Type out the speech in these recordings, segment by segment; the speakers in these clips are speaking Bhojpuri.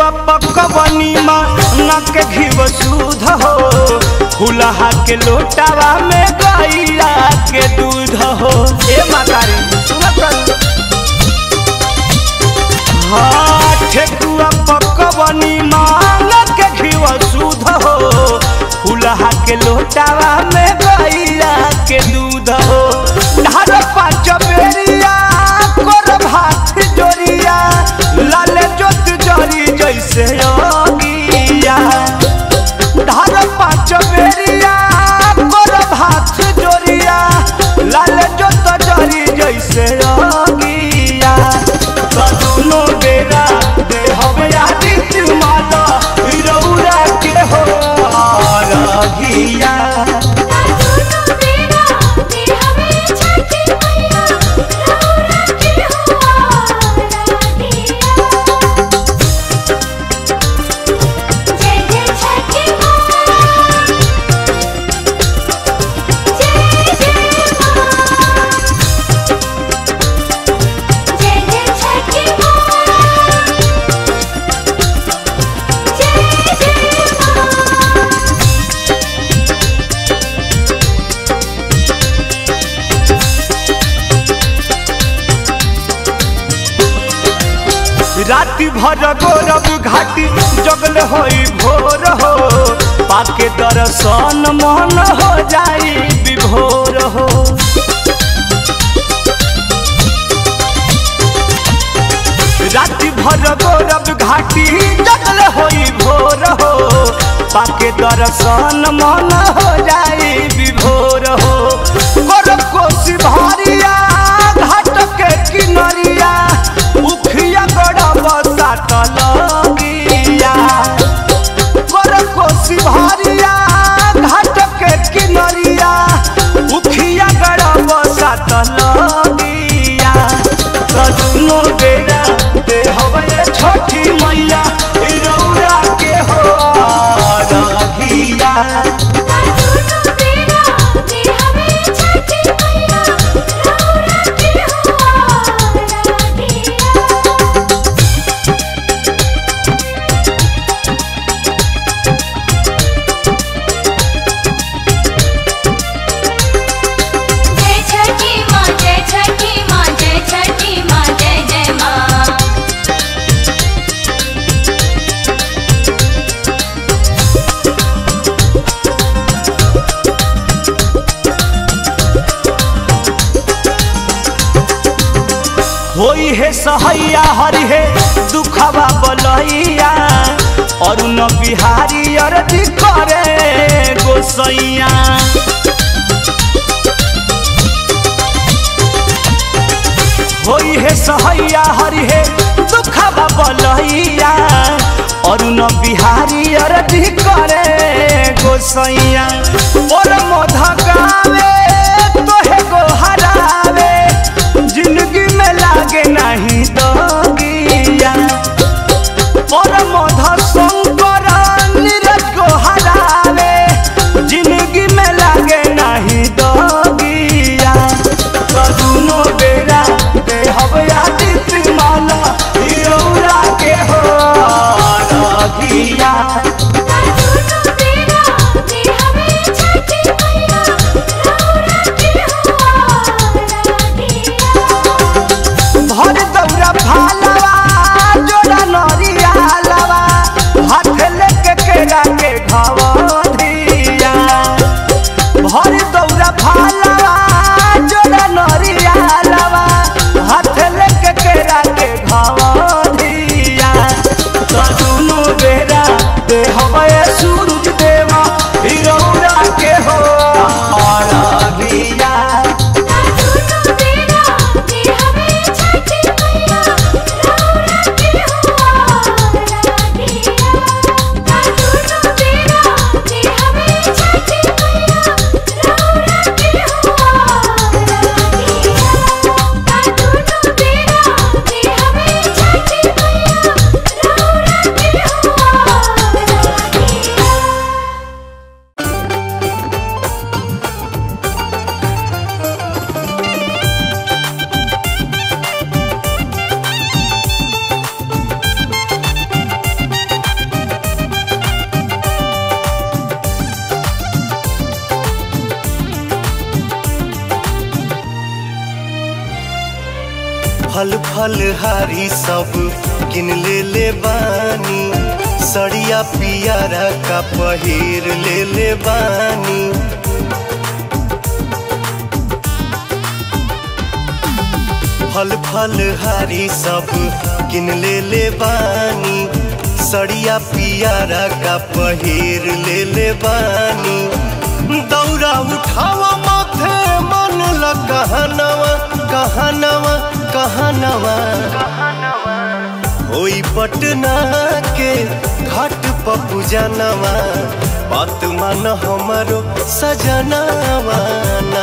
पकवनी माँ नक घीव सूध हो फुलहा के लोटावा में गैया के दूध हो ए मातारी सुनत रही। हाँ ठेकुआ पकवनी माँ नक घीव सूध हो फुलहा के लोटावा में गैया के दूध हो ढार पाँच बेरिया कर भात जोरिया लाल जोत जरी जैसे योगिया ढार पाँच बेरिया कर भात जोरिया लाल जोत जरी जैसे योगिया कदुनो बेरा दे हवे आदित्य माता रौरा के हो रघिया दोनों बेरा दे हमें छठी मैया रौरा के हुआ राधिया जय जय छठी माँ जय जय माँ जय जय छठी माँ जय जय माँ राति भर गौरव घाटी जगल होई भोर हो पाके दर्शन मन हो जाई विभोर हो राति भर गौरव घाटी जगल होई भोर हो पाके दर्शन मन हो जाई विभोर हो गौरव कोसी भारिया घाट के किनरिया उखिया गड़ब सात लगिया गौरव कोसी भारिया घाट के किनरिया उखिया गड़ब सात लगिया कदुनो बेरा दे हवे छोटी मैया ई रौरा के हो रघिया दोनों बेरा दे हमें छठी मैया रौरा के हुआ राधिया जय छठी माँ जय छठी माँ जय छठी माँ जय जय माँ होई है सहैया हरि है दुखवा बलैया और न बिहारी अरजी करे गोसैया होई है सहैया हरि है दुखवा बलैया और न बिहारी अरजी करे गोसैया और मोध गावे तोहे गो हरावे जिंदगी में लागे नहीं दोगिया और मध शंकर नीरज को हरावे जिंदगी में लागे नहीं दोगिया कदुनो बेरा दे हवे आदित्य माला हिरौरा के हो रघिया दोनों बेरा दे हमें छठी मैया फल फल हारी सब किन ले ले बानी सड़िया पियारा का पहिर ले ले बानी फल फल हारी सब किन ले ले बानी सड़िया पियारा का पहिर ले ले बानी दौरा उठावा माथे मन ल कहनवा कहनवा कहनवा होई पटना के घाट पपू जनवा बात मान हमारो सजनवा ना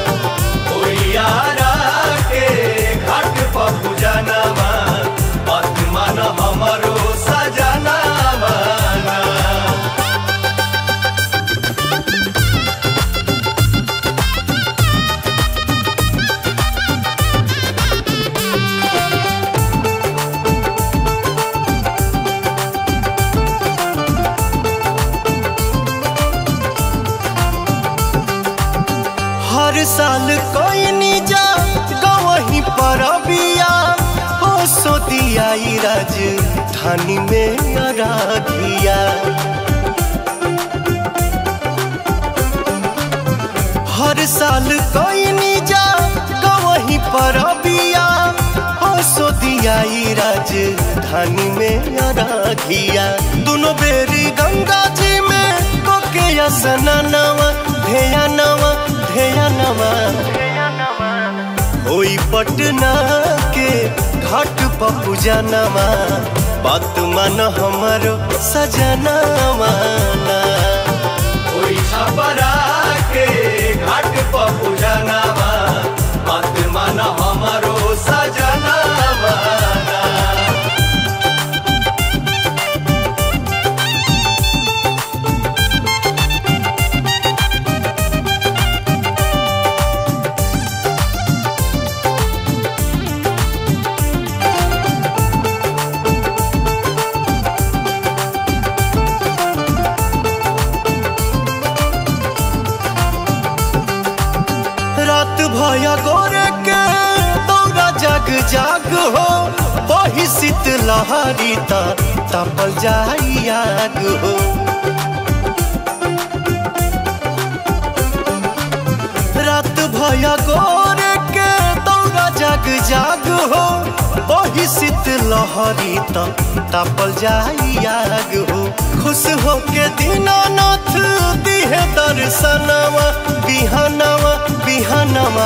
यारा के घाट पपू जनवा बात मान हमारो सजनवा ना हर साल कोई नी जा गवही पर बिया हो सो दिया राज धानी में अराधिया हर साल कोई नी जा गवही पर बिया हो सो दिया राज धानी में अराधिया दोनों बेरी गंगा जी में कोके स्नानवा धेया नवा धेया नवा होई पटना के घाट पपू जनवा बात मान हमारो सजनवा ना होई छपरा के घाट पपू जनवा बात मान हमारो सजनवा ना रात भया गोरे के दौरा जग जाग हो वही शीत लहरी ता तपल जाई आग हो रात भया गोरे के दौरा जग जाग हो वही शीत लहरी ता तपल जाई आग हो खुश हो के दीनानाथ दिहे दर्शनवा बिहनवा बिहनवा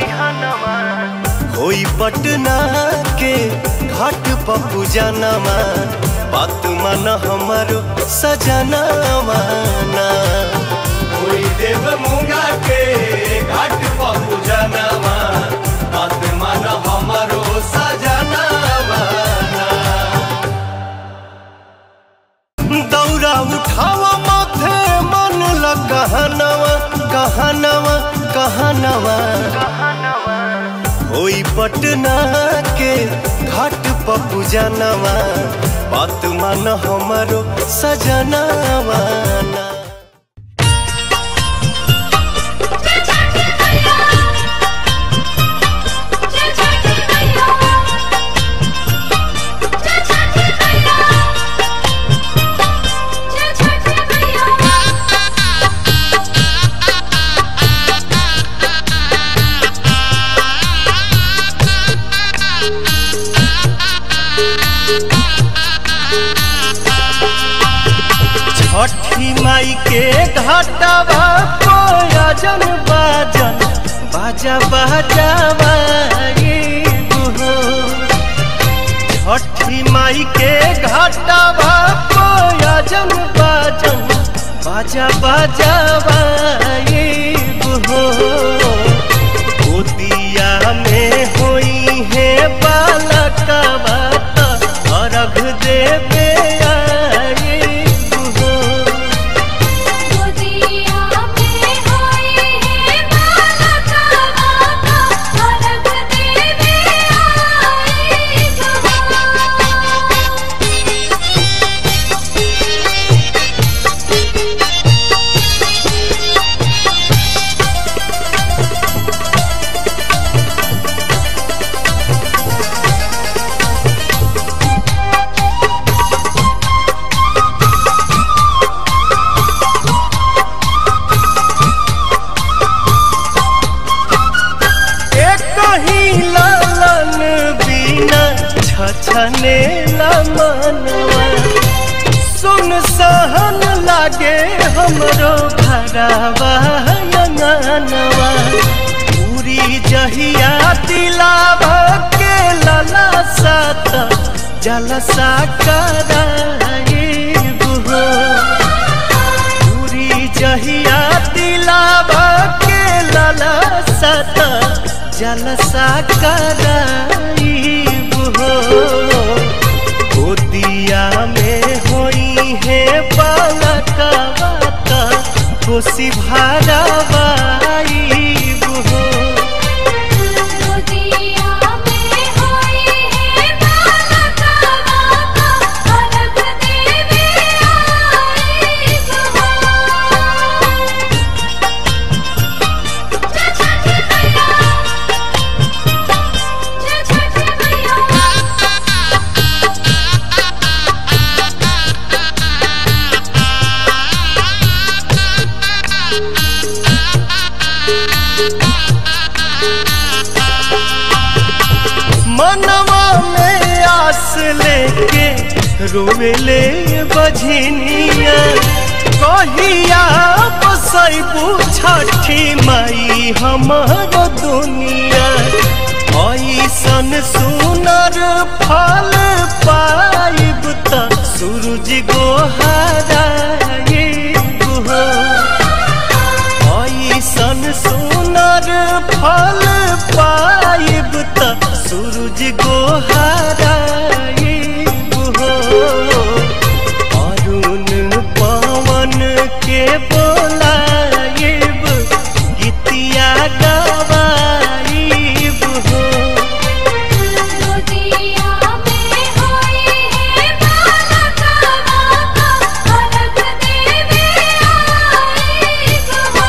होई पटना के घाट पपू जनवा बात मन हमारो सजनवा ना होई देव मुंगा के घाट पपू जनवा बात मन हमारो सजनवा ना दौरा उठावा माथे मन ल कहनवा कहनवा कहनवा होई पटना के घाट पपू जनवा बात मान हमारो सजनवा ना छठी माई के घाटवा कोयजन बाजन बाजा बाजावा हो छठी माई के घाटवा कोयजन बाजन बाजा बाजावा हो गोदिया में होई है बालकवा अर्घ देवे आई हो गोदिया में होई है बालक माता अलग देवे आई गवा छछने मनवा सुन सहन लागे हमरो घरवा अंगनवा पूरी जहिया दिलावा के लला सात जलसा कराइब हो पूरी जहिया दिलावा के लला सात जलसा कराइब हो गोदिया में होई है बालकवा त खुशी भरवाइब हो गोदिया में होई है बालका बाका अलग देवी आई हो जय छठी मैया जय छठी मैया मनवा में आस लेके रोवेले बझनिया कहिया बसैबू छठी माई हमर दुनिया ऐसन सुनर फल पाइब त सूरज गोहराइब हो ऐसन सुनर फल पाइब त सूरज गोहराइब हो अरुण पवन के बोलाइब गीतिया गवाइब हो गोदिया में होई है बालका बाका अलग देवी आई हो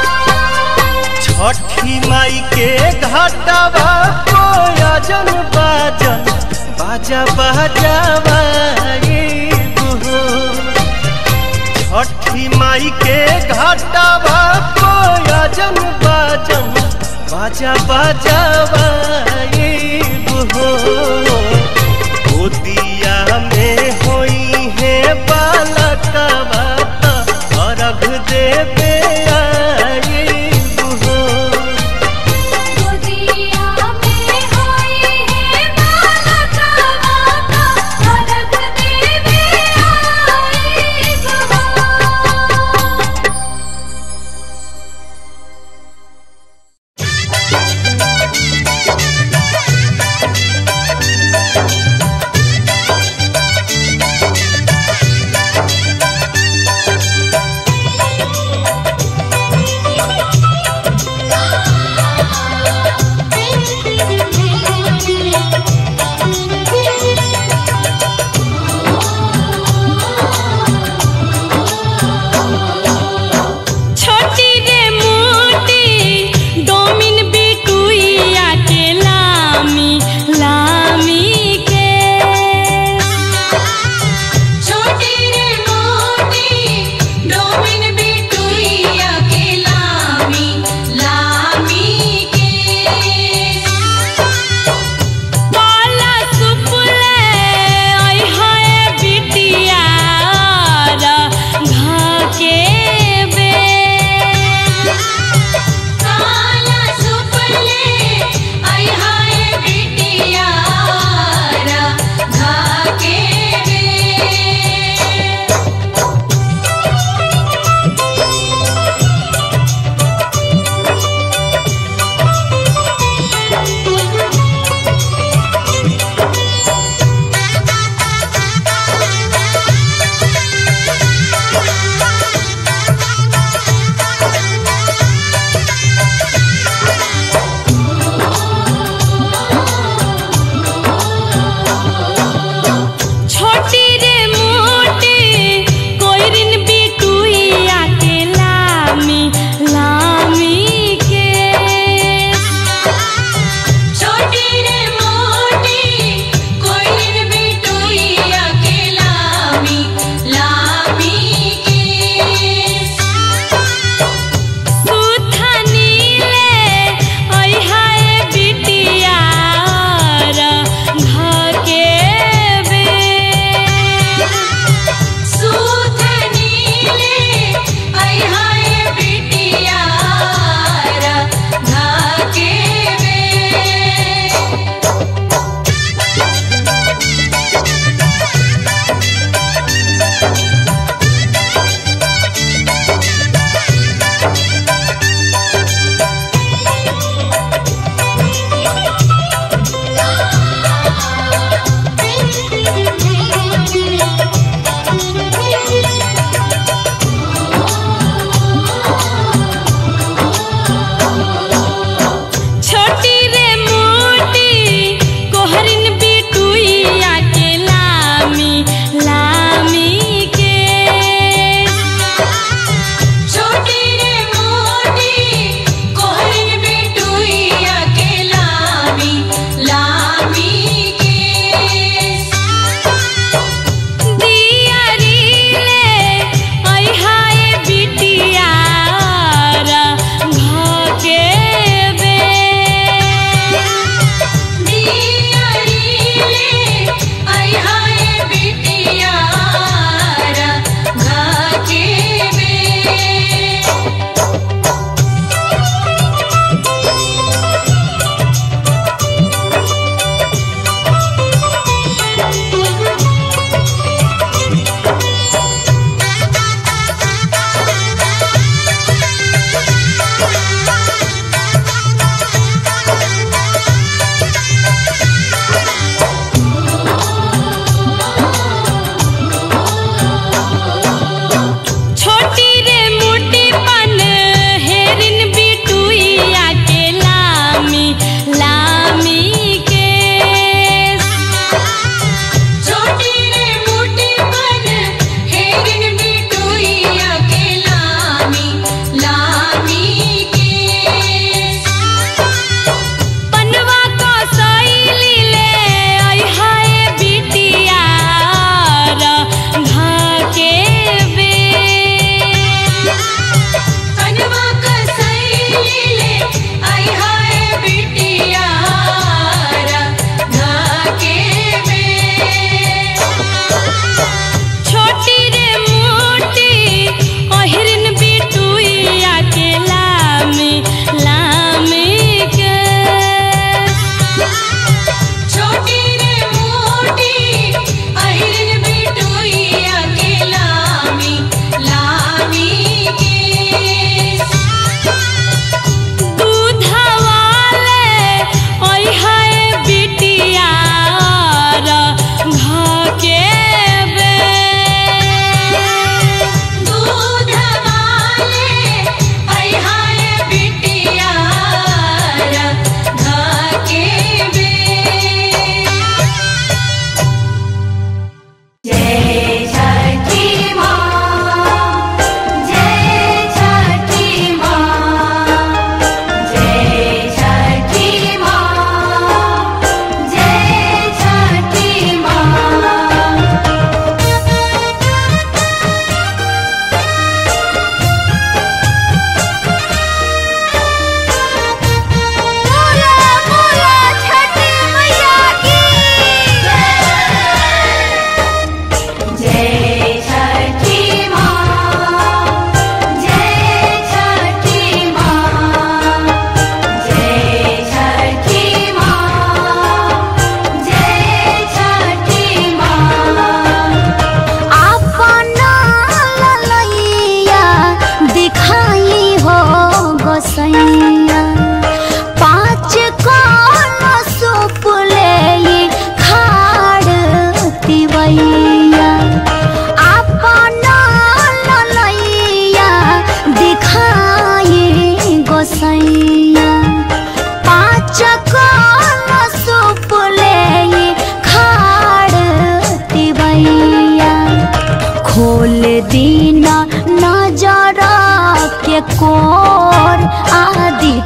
छठी माई के घाटवा कोयजन बाजन बाजा बाजावा हो छठी माई के घाटवा कोयजन बाजन बाजा बाजावा हो गोदिया में होई है बालकवा त अर्घ देवे आइब हो गोदिया में होई है बालका बाका अलग देवी आई हो Thank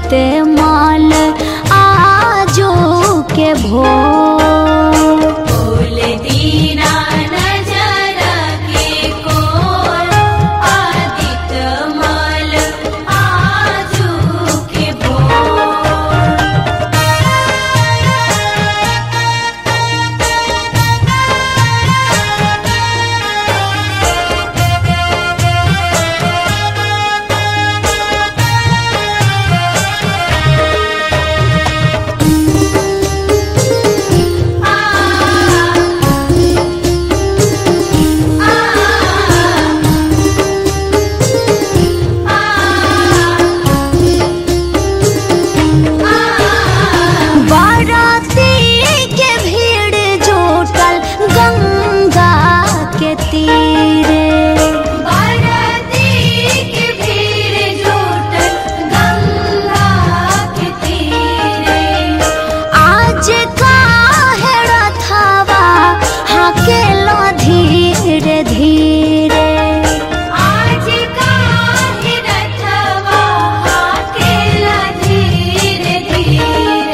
आदित्य माल आजो के भोर फूल दीना नजर के कोर आदित्य मल आजू के भोर बाराती के भीड़ जुटल गंगा के तीरे बाराती के भीड़ जुटल गंगा के तीरे आज काहे रथवा हाकेलो धीरे धीरे आज काहे रथवा हाकेला धीरे धीरे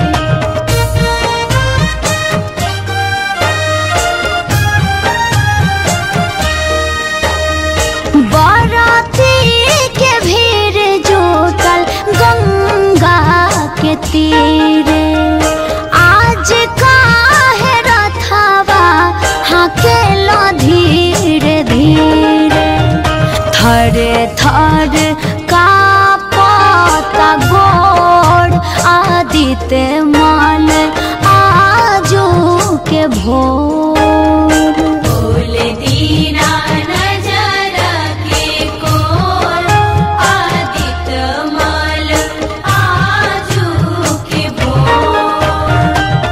बाराती के भीड़ जुटल गंगा के तीरे आज काहे रथवा हाकेलो धीरे धीरे थरे थर का पता गोड़ आदित्य माल आजो के भोर फूल दीना नजर के कोर आदित्य मल आजू के भोर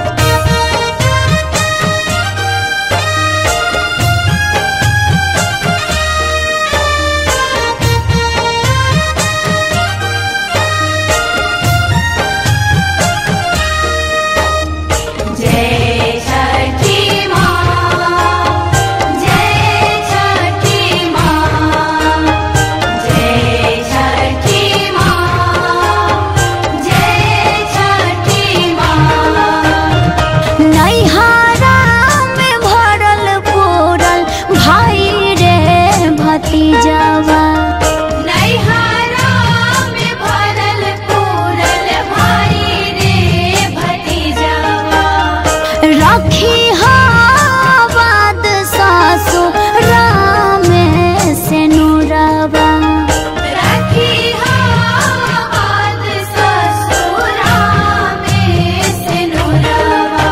जय छठी माँ जय छठी माँ जय छठी माँ जय छठी माँ नैहारा में भरल पूरल भाई रे भतीजवा नैहारा में भरल पूरल भाई रे भतीजवा रखी हावाद सासु राम से नुरवा रखी हाथ ससुरा में सिनुरवा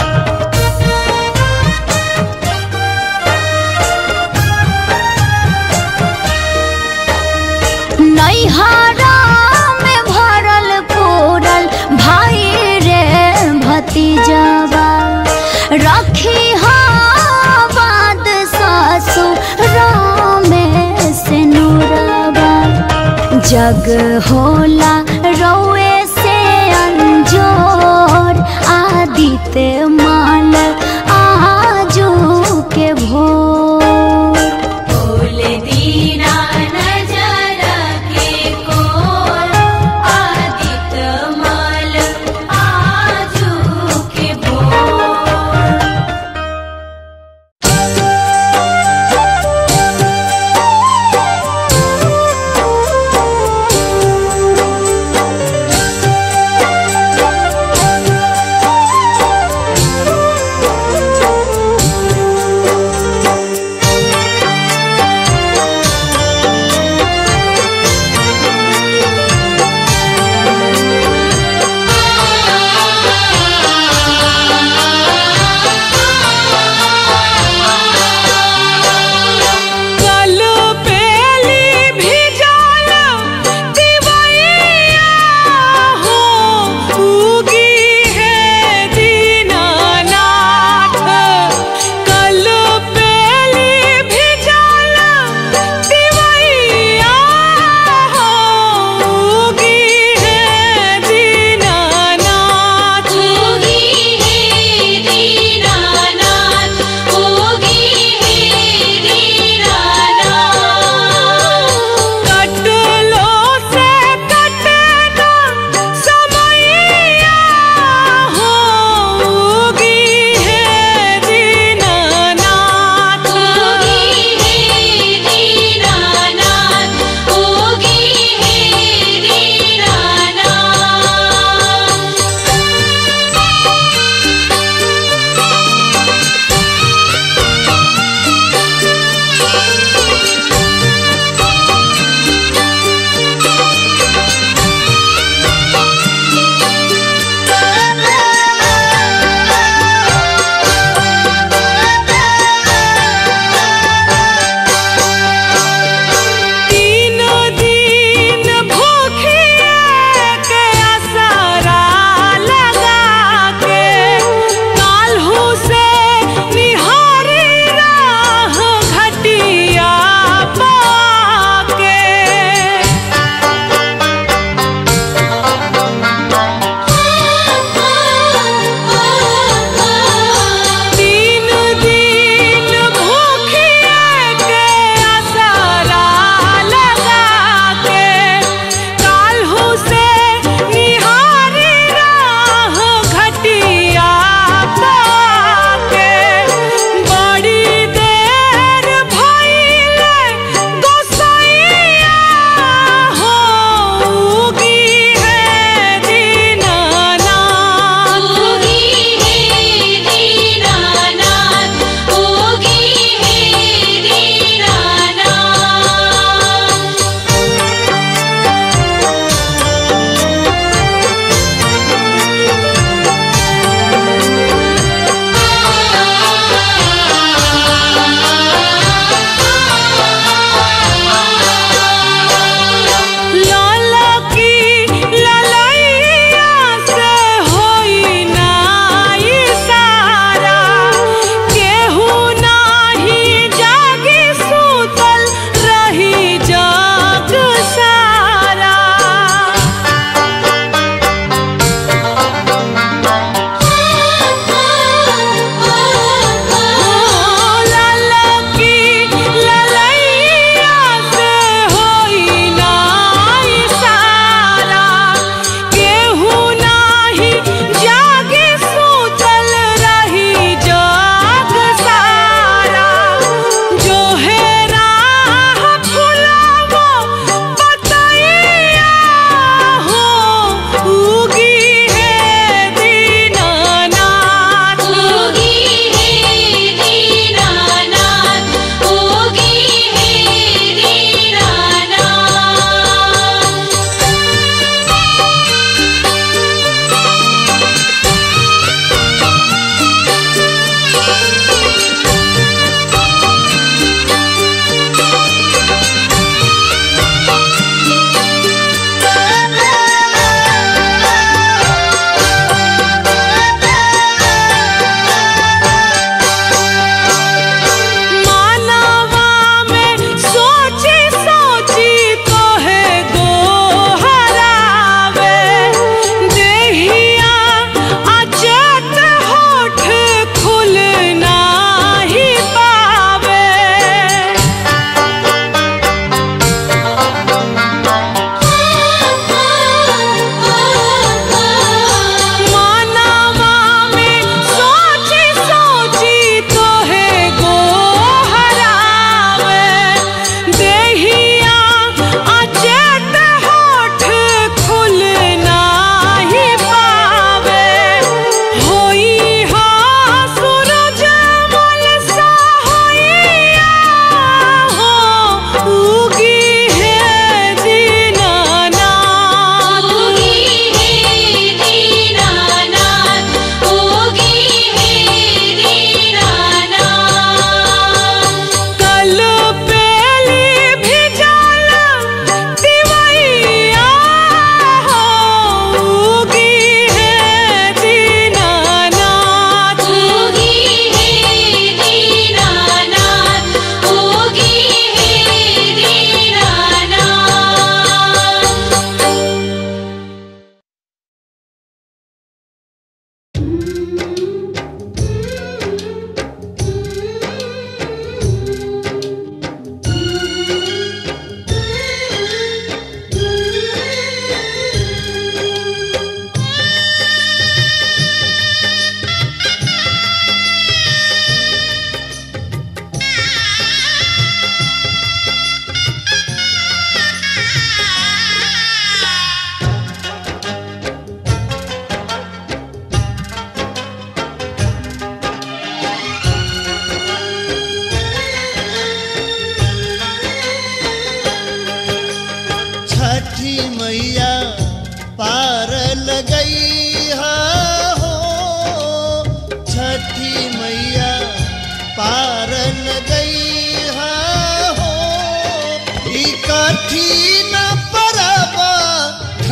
नैहारा में भरल पूरल भाई रे भतीजवा रखी हावाद सासु राम से नुरवा जग होला रौए से अंजोर आदित्य माल आजू के भोर फूल दीना नजर के कोर आदित्य मल आजू के भोर रे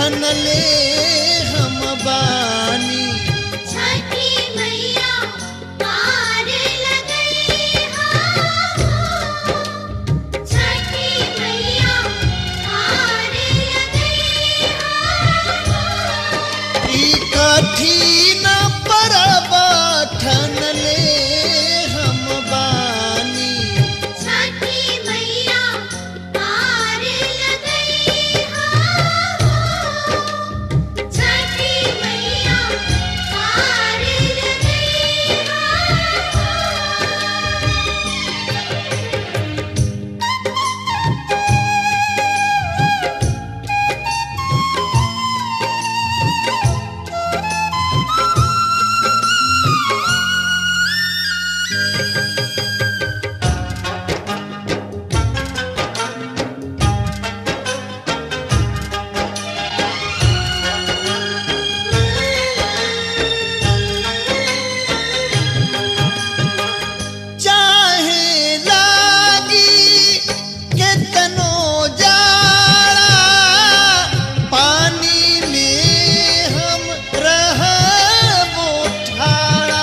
ठनले हम बानी छठी मैया पार लगई हो छठी मैया पार लगई हो ई कठिन परब ठनले हम बानी छठी मैया पार लगई हो छठी मैया पार लगई हो चाहे लागी केतनो जाड़ा पानी में हम रहबो ठाड़ा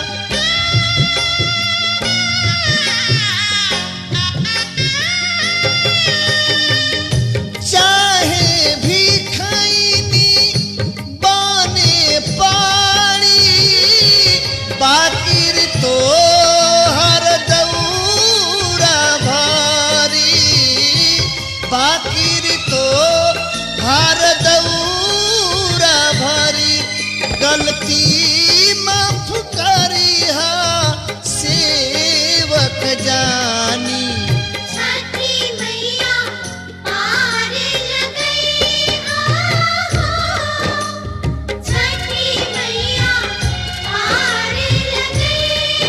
चाहे भी खैनी बने पानी बाकिर तो हर दौरा भारी बाकिर तो हर दौरा भरी गलती माफ करिहा सेवक जानी छठी मैया पार लगई हो छठी मैया पार लगई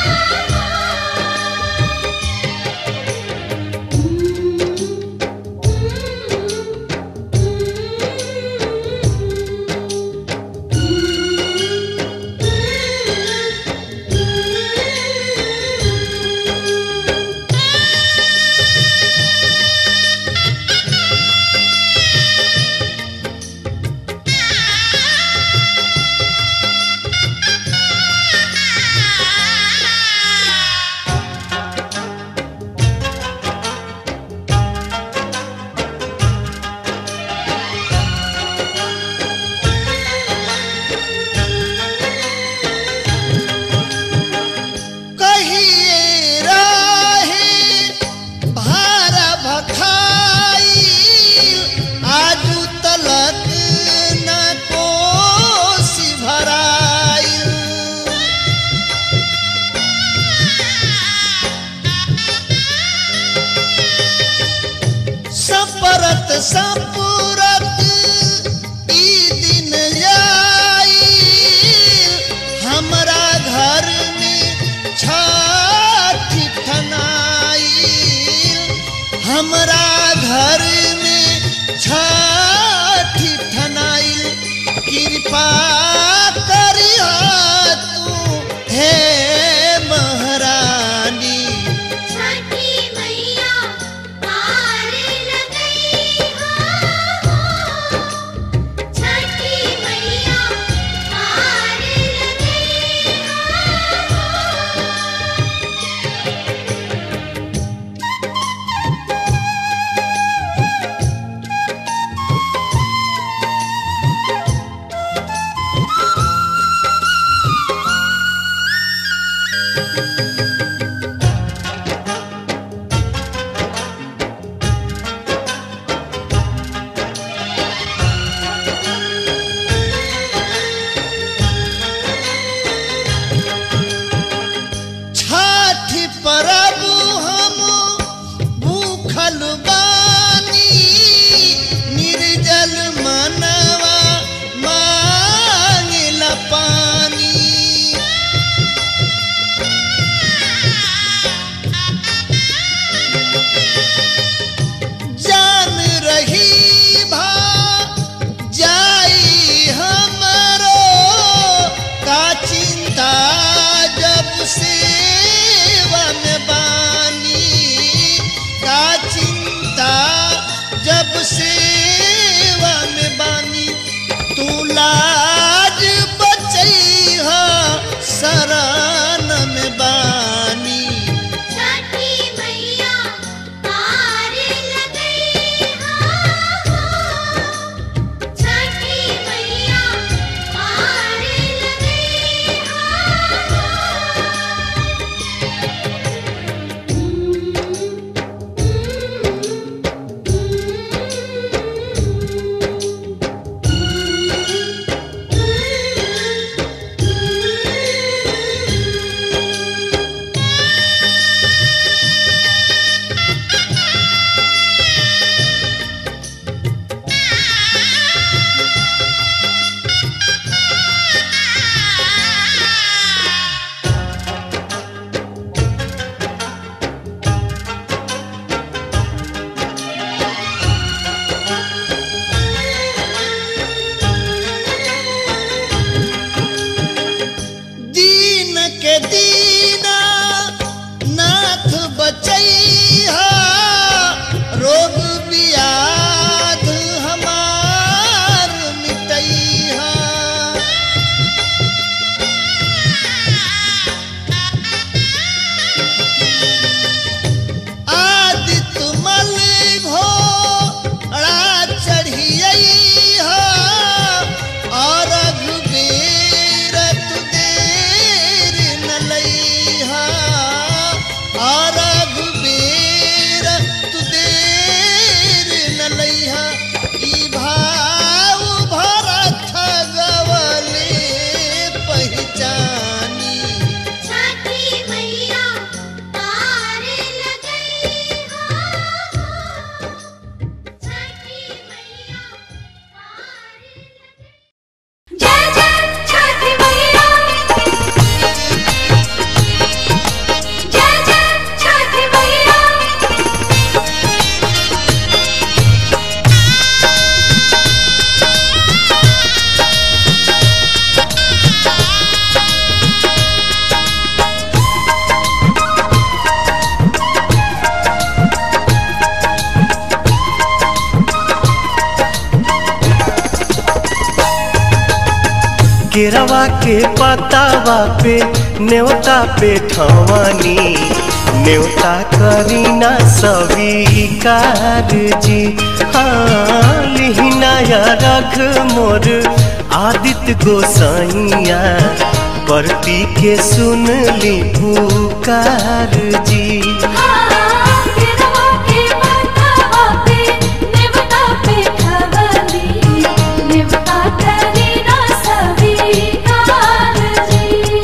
कहिए राहे भारा भखाई आजू तलक न कोसी भराई सपरत सपुरत ई दिन आई हमरा घर में छठी ठनाई हमरा घर में छठी ठनाई कृपा करिया तू हे महारानी छठी मैया पार लगई हो छठी मैया पार लगई छठ परब हम भूखल बानी निर्जल मनवा मांगल पानी जान रही भा जाई हमरो का चिंता जब सेवा में बानी का चिंता जब सेवा में बानी लाज बचैहा शरण में बानी छठी मैया पार लगई हो छठी मैया पार लगई दीन के दीना नाथ बचैहा रोग बियाध हमार मिटैहा आदित्य मल घोड़ा चढ़ियैहा और रघुबीर तु देर न लैहा और रघुबीर तु देर न लैहा ई भाव भरत गवले पहचानी छठी मैया पार लगई हो छठी मैया पार लगई जय जय छठी मैया जय जय छठी मैया केरवा के पतावा पे न्योता पे ठवानी न्योता करीना स्वीकार जी हाँ लिहिनाया रख मोर आदित्य गोसाइया परती के सुन ली पुकार जी केरवा के पतावा पे नेवता पे खवली नेवता करी ना स्वीकार जी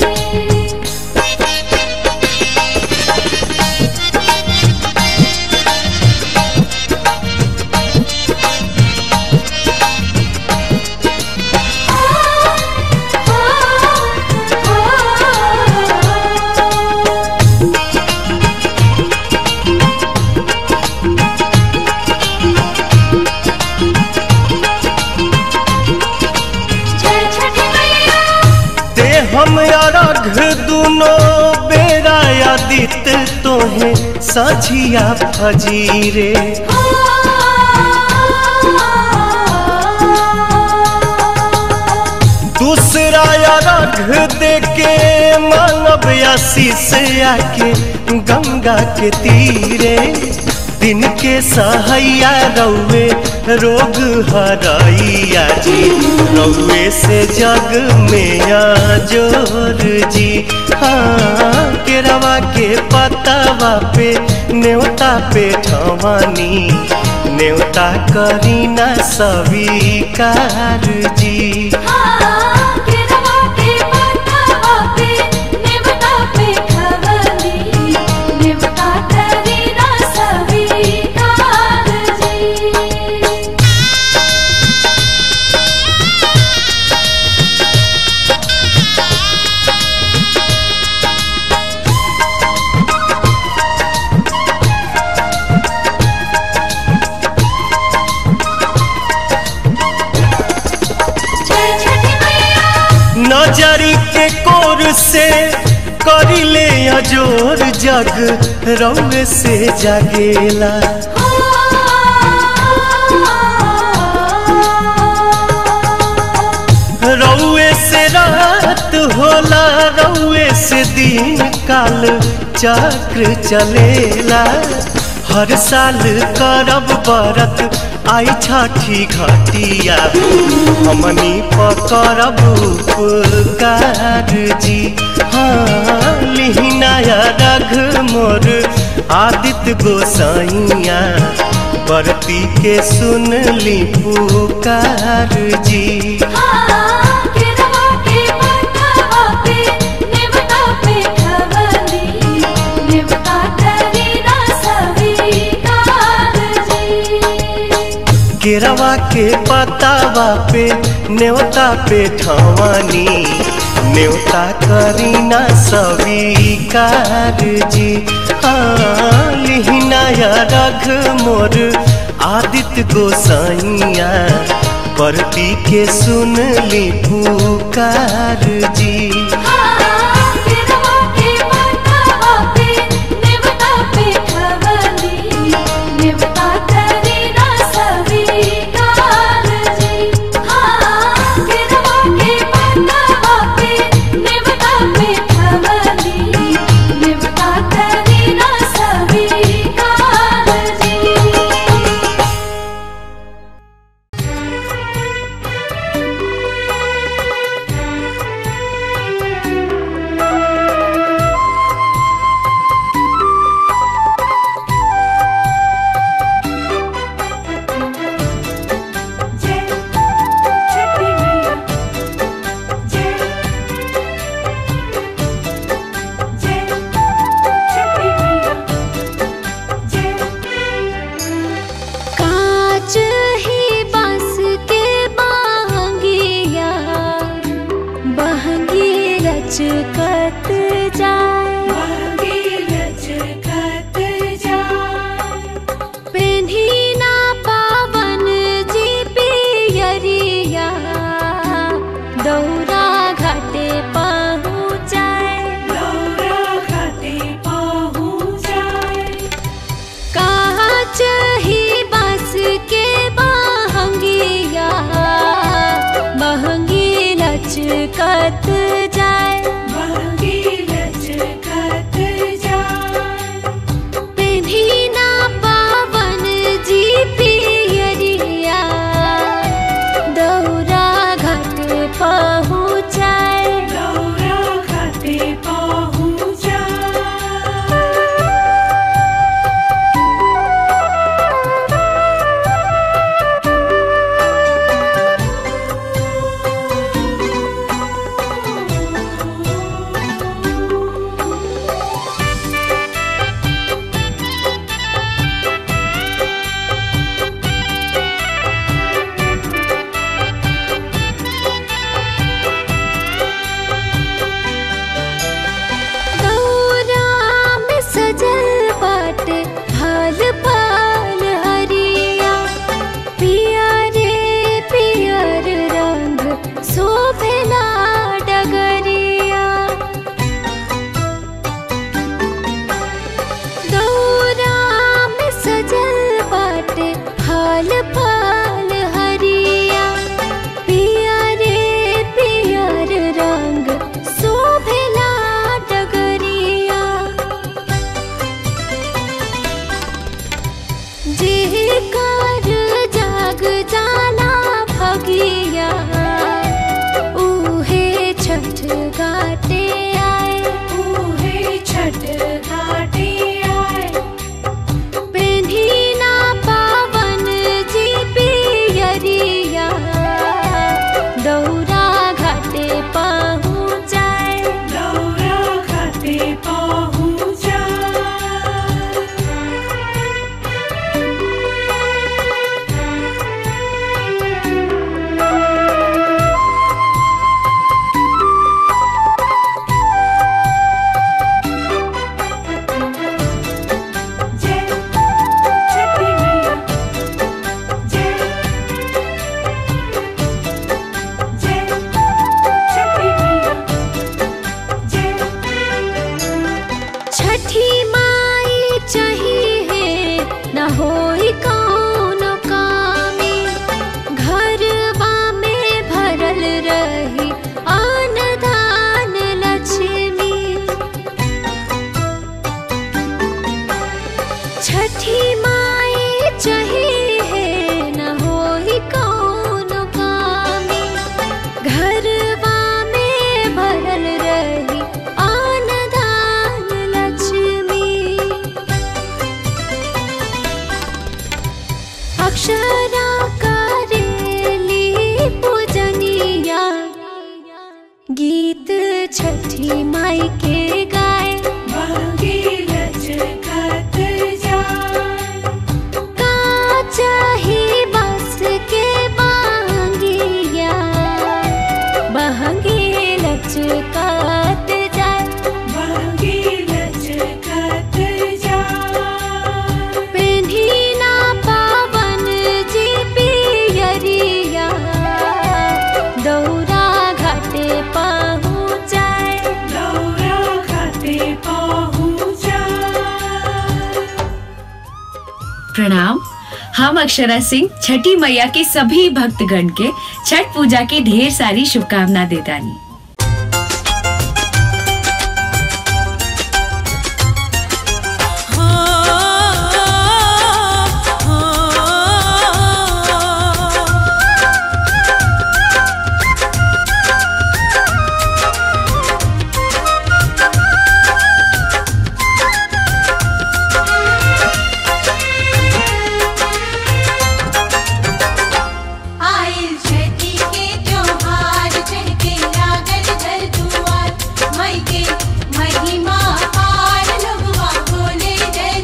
जय छठी मैया ते हम अरघ दुनो बेरा आदित्य तोहे सझिया फजीरे दूसरा अरघ दे के मानव आशीष आके गंगा के तीरे दिन के सहैया रौवे रोग हरैया जी रौवे से जग में जोर जी हाँ केरवा के पतावा पे न्योता पे ठवानी न्योता करीना स्वीकार जी केरवा के पतावा पे नेवता पे खवली नेवता करी ना स्वीकार जी जय छठी मैया नजरी के कोर से करिले अजोर जग रौवे से जागेला भोला रउए से दिन काल चक्र चलेला हर साल करब बरत आई छठी घटिया हमनी पकड़ब उपकार जी हाँ लिहिनाया रघ मोर आदित्य गोसाइया बरती के सुन ली पुकार जी केरवा के पतावा पे न्योता पे ठवानी न्योता करीना स्वीकार जी हाँ लिहिनाया रघ मोर आदित्य गोसाइया परती के सुन ली पुकार जी कांच ही बांस के बांगिया बहंगी लचकत जाए पेन्ही ना पावन जी पियरिया दौरा घाटे पहुँचाए कांच ही बांस के बहंगिया बहंगी लचकत जाए पेन्ही ना पावन जी पियरिया दौरा घाट पहुँचाए दौरा में सजल बाटे फल फल हरिया पिया रे पियर रंग शोभला डगरिया दौरा में सजल बाटे फल फल हरिया पिया रे पियर रंग शोभला डगरिया जेकर जाग जाला भगिया उहे छठ घाटे आए पेन्ही ना पावन जी पियरिया दौरा घाटे पहुँचाए Thank छठी माई के गाय का चाही बस के बांगिया बहंगी लचकात जाए पेन्ही ना पावन जी पियरिया दौरा घाटे पहुँचाए प्रणाम हम अक्षरा सिंह छठी मैया के सभी भक्तगण के छठ पूजा की ढेर सारी शुभकामना देतानी आइल छठी के त्योहार चढ़ के लागल घर दुआर मई के महिमा पार लगवा बोले जय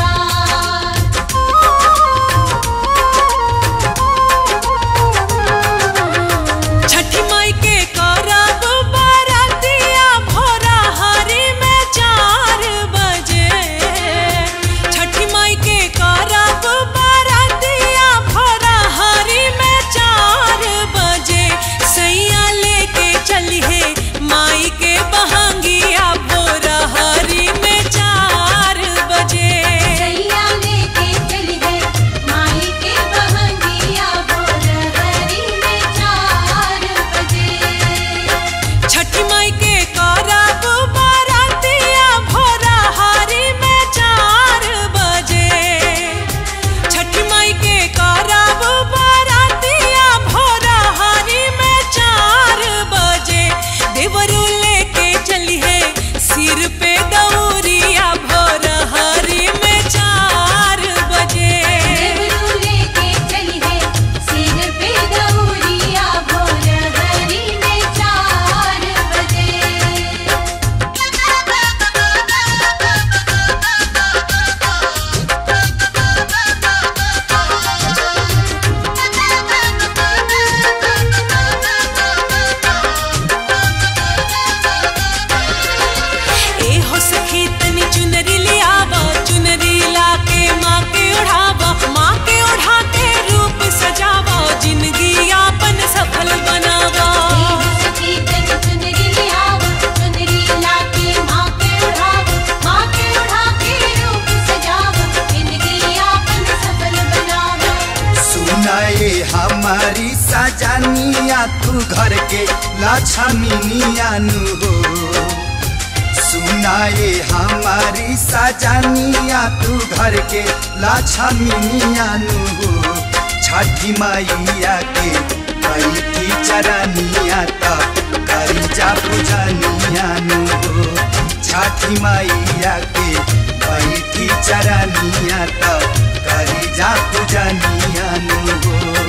जयकार छठी माई के करब बरतिया भोरा हरी में चार बजे छठी माई के करब बरतिया भोरा हरी में चार बजे सैया लेके चलिए माई के बहंगिया भोरा हरी में चार बजे सैया लेके चली है माई के बहंगिया बोल हरी में चार बजे छठी माई के करब बरतिया भोरा हरी में चार बजे छठी माई के करब बरतिया भोरा हरी में चार बजे देवरू लेके चली है सिर पे दौरिया भोरा हरी में चार बजे देवरू लेके चली है सिर पे दौरिया बोल हरी में चार ए हो सखी तनी चुनरी लियावा चुनरी लाके माँ के ओढ़ावा माँ के ओढ़ा के रूप सजावा जिंदगी यापन सफल बनावा सखी तन चुनरी लियावा चुनरी लाके माँ के उड़ावा माँ के उड़ा के रूप सजावा जिंदगी आपन सफल बनावा सुनाए हमारी सजनिया तू घर के लक्ष्मीनिया नु हो सुनाए हमारी सजनिया तू घर के लक्ष्मीनिया नु हो छठी मैया के बैठी चरनिया तब करी जा पूजनिया नु हो छठी मैया के बैठी चरनिया तब करी जा पूजनिया नु हो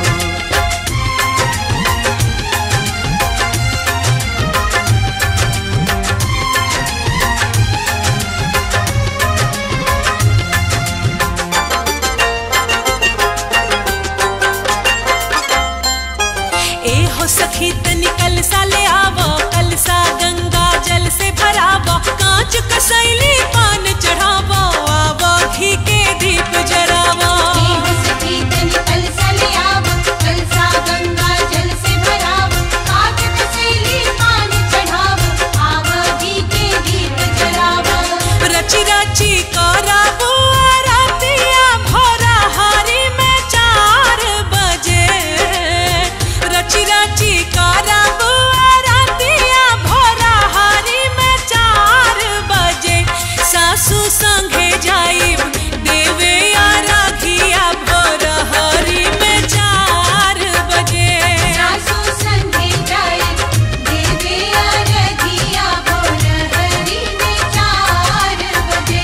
ए हो सखी तनी कलसा ले आवो कलसा गंगा जल से भरावो कांच कसैली पान चढ़ावो आवो घी के दीप जरावो सखी तन कलसा लियावा कलसा गंगा जल से भरावा काट कसेली पान चढ़ावा आवा घी के दीप जलावा रची रची कराबो आरतिया भोरा हरी में चार बजे रची रची कराबो आरतिया भोरा हरी में चार बजे सासू संगे जाइब देवे आराधिया भोरा हरी में चार बजे सासू संगे जाए देवे अरधिया बोल हरी में चार बजे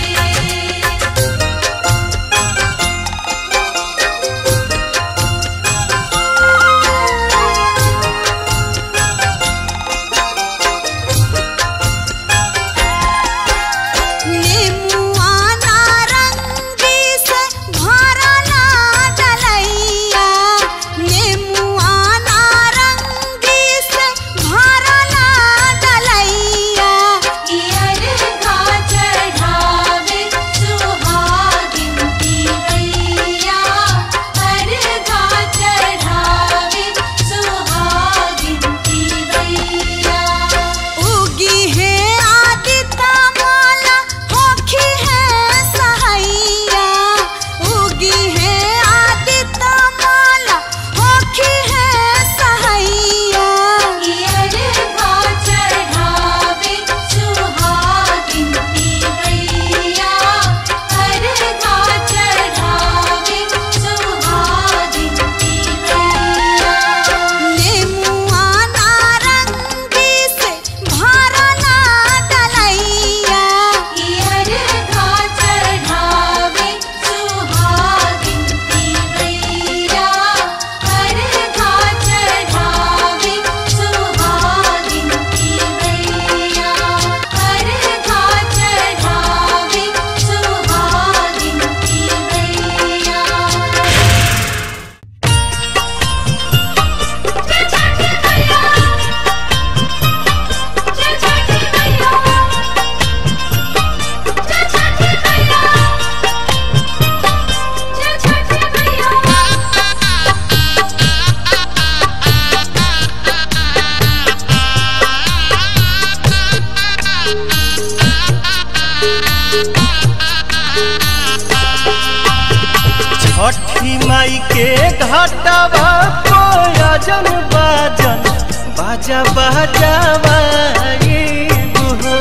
बाजा बाजावा ये बुहो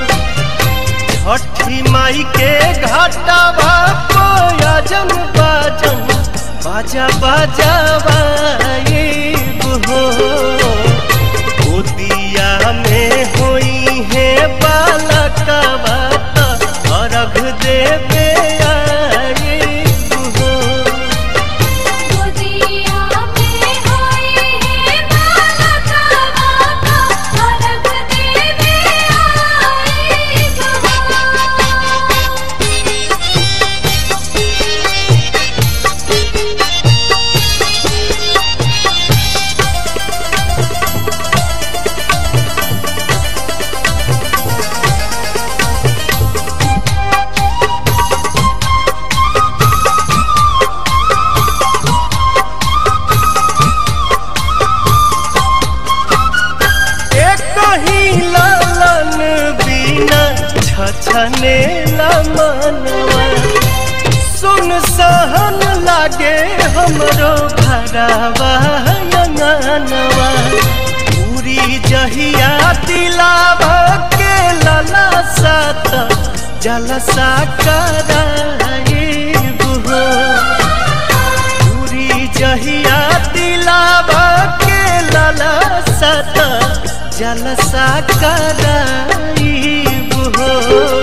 छठी माई के घाटावा कोयजन बाजन बाजा बाजावा ये बुहो गोदिया में होई है बालकवा त अर्घ देवे आए बुहो गोदिया में होई है बालका बाका अलग देवे आई एक ही लालन बिना छछने मनवा सुन सहन लागे हमरो भरावा अंगनवा पूरी जहिया दिलावा के लला सात जलसा कराए बुहो पूरी जहिया दिलावा के लाला सत जलसा कराई हो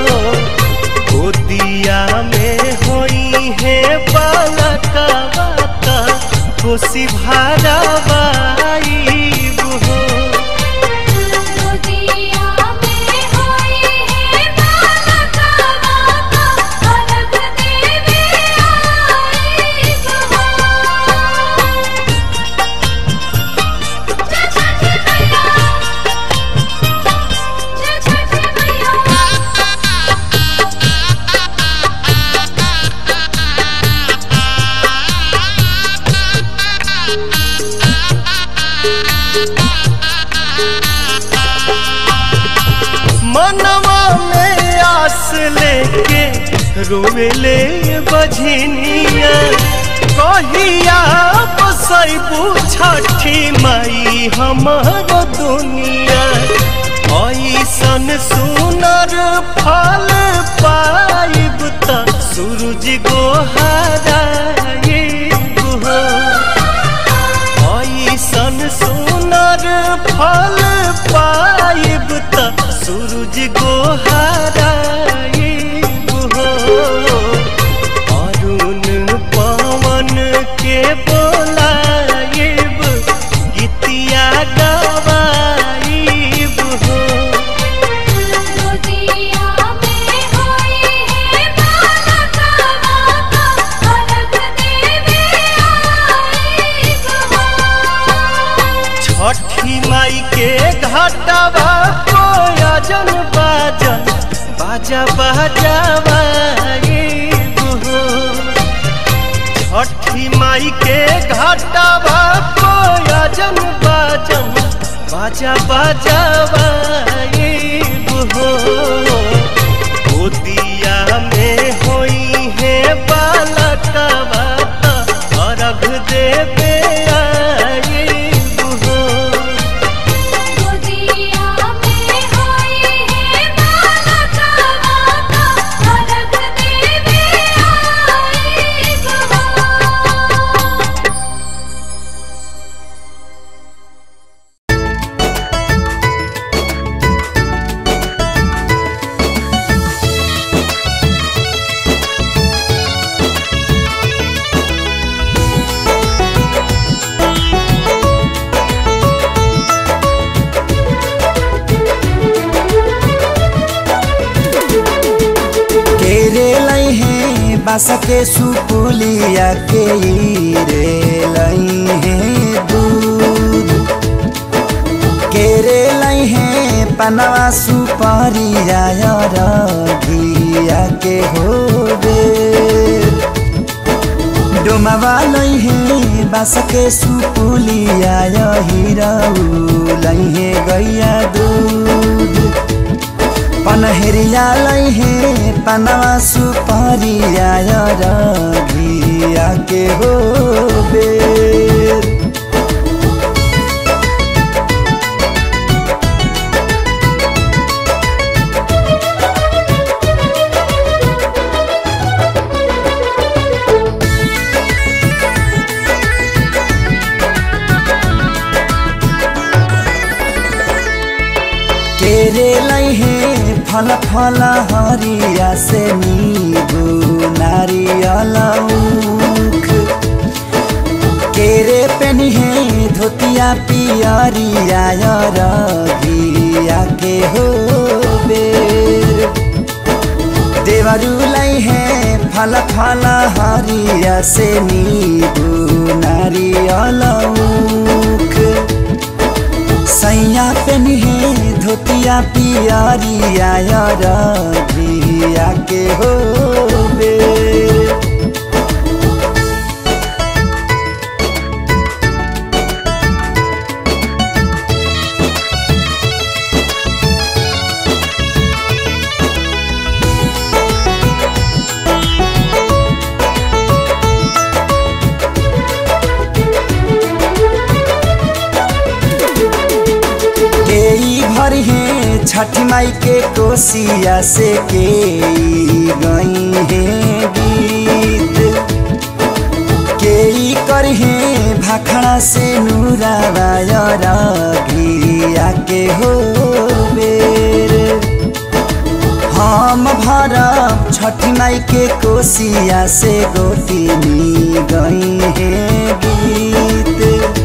गोदिया में होई है बालका बाता खुशी भरावाई हो गोदिया में होई है बालका बाका अलग देवे आई मनवा में आस लेके रोवेले बझनिया कहिया बसैबू छठी माई हमर दुनिया ऐसन सुनर फल पाइब त सूरज गोहराए हो ऐसन सुनर फल पाइब त सूरज गोहराइब हो अरुण पवन के बोलाइब गीतिया गवाइब हो गोदिया में होई है बालका बाका अलग देवे आई छठी माई के घाटावा कोयजन बाजन बाजा बाजावा ये बुहो छठी माई के घाटावा कोयजन बाजन बाजा बाजावा ये बुहो गोदिया में होई है बालकवा त अर्घ देवे आए बुहो गोदिया में होई है बालका बाका अलग देवे आई केरे लई है बास के सुपुलिया के रे लई है दूध केरे लई है पनवा सुपारिया घिया के हो डोमावा लई है बास के सुपुलिया हिरऊ लई है गैया दूध पनहरिया लई है पनवा सुपारिया घिया के हो बेर केरे लैहे फल फल हरिया से नीबू नारियल उख केरे पेनिहे धोतिया पियरिया रघिया के हो बेर देवरुलाई है फल फल हरिया से नीबू नारियल उख सैया पेनिहे धोतिया पियरिया रघिया के हो बेर केई भर है छठ माई के कोसिया से के गई है गीत केई कर है भाखड़ा से नूरावायर घिया के हो बेर हम भरब छठ माई के कोसिया से गोतिनी गई है गीत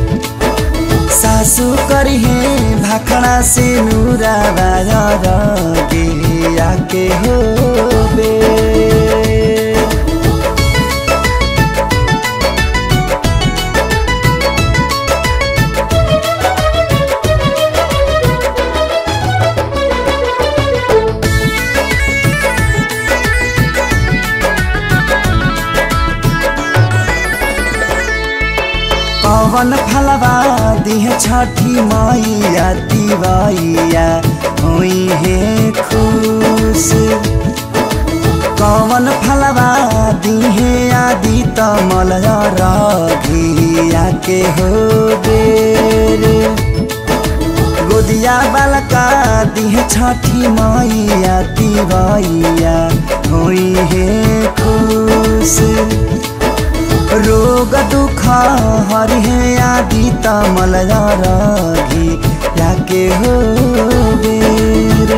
सासु करिहे भाखड़ा से नूरा बाजार गिया के हो बे पवन फलवा दिह छठी मैया तिवैया हुई है खुश कवन फलवा दिहे आदि तमल रघिया के हो बेर गोदिया बालका दिह छठी मैया तिवैया हुई है खुश रोग दुख हरिहे आदि तमल रघी याके हो बेरे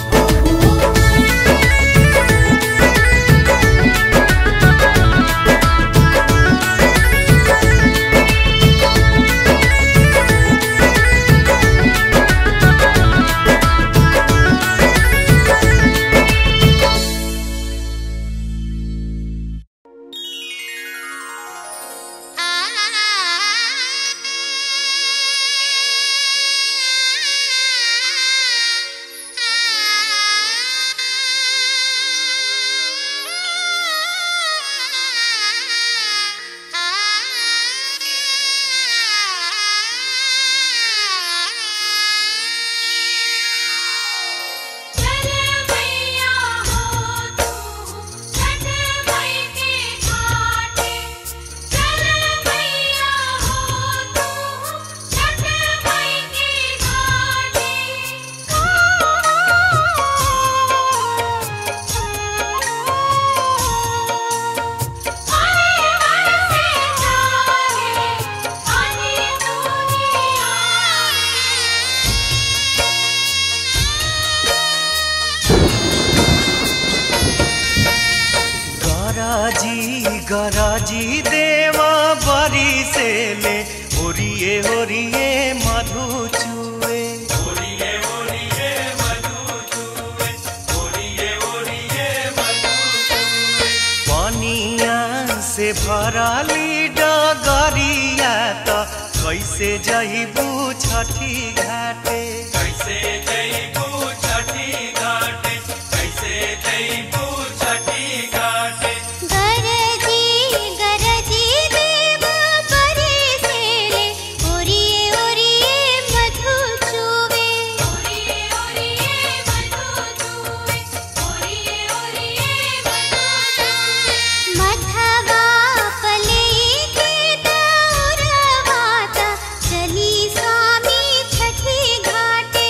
चले मैया हो तू छठ मई के घाटे चले मैया हो तू छठ मई के घाटे आए बरसे चाहे पानी दुनिया गराजी गराजी देवा बरी से ले ओरिए ओरिए मधु चुए पनिया से भराली डगरिया त कैसे जइबू छठी घाटे कैसे जइबू छठी घाटे कैसे जइबू छठी घाटे गरजी गरजी देव परे सेले ओरिए ओरिए मधु चुवे ओरिए ओरिए मधु चुवे ओरिए ओरिए मधु चुवे मधवा पले के दौरवाता चली स्वामी छठी घाटे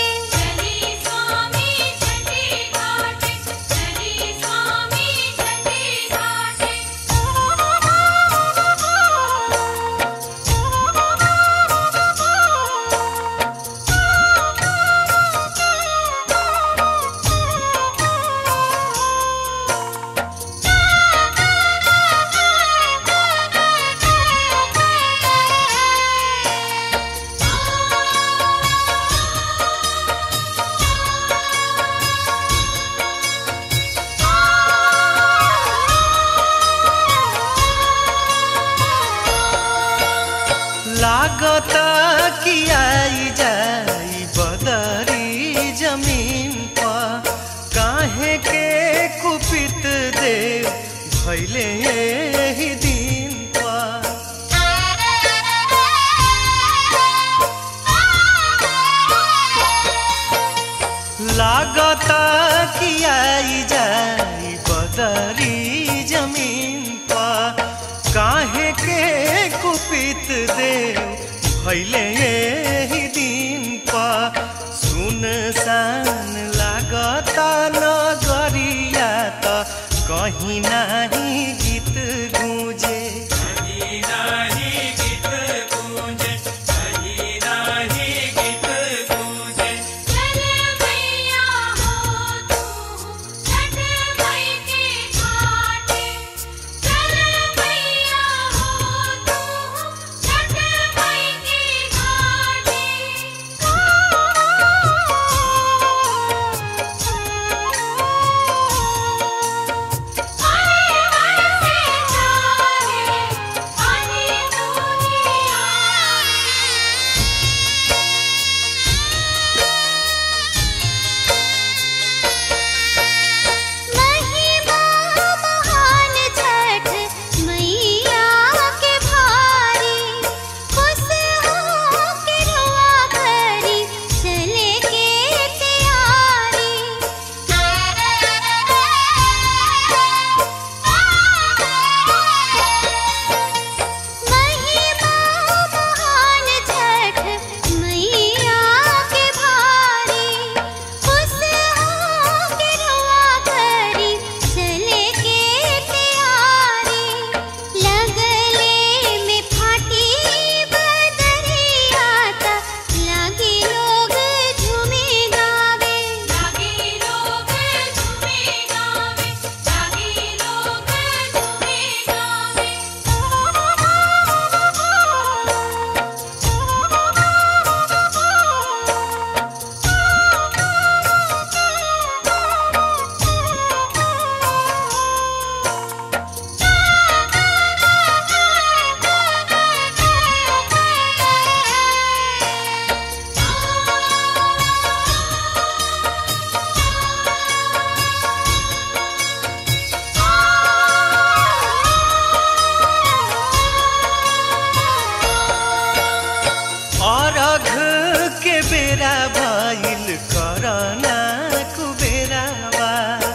बेरा भइल करना कुबेरावा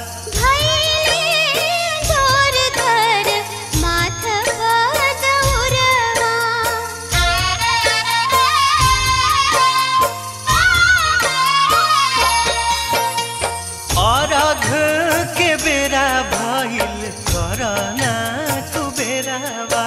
भैले जोर धर माथवा दौरवा अरघ के बेरा भइल करना कुबेरावा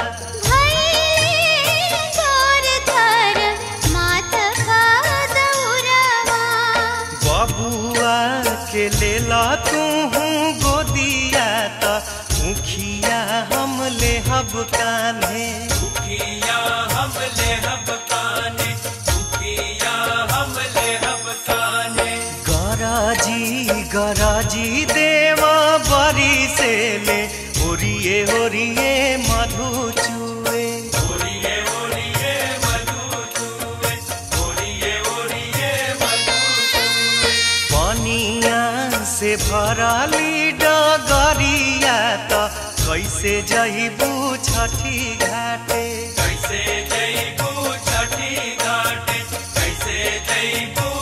भैले जोर धर माथवा दौरवा बबुआ के लेला तू गोदिया त मुखिया हम ले हब कान्हे दुखिया हम ले हब काने दुखिया हम ले हब काने गराजी गराजी देवा बरी से ले ओरिए ओरिए मधु चुए ओरिए ओरिए मधु चूवे ओरिए ओरिए मधु चूवे पनिया से भरली डगरिया त कैसे जइबू छठी घाटे कैसे जईबू छठी घाटे कैसे जईबू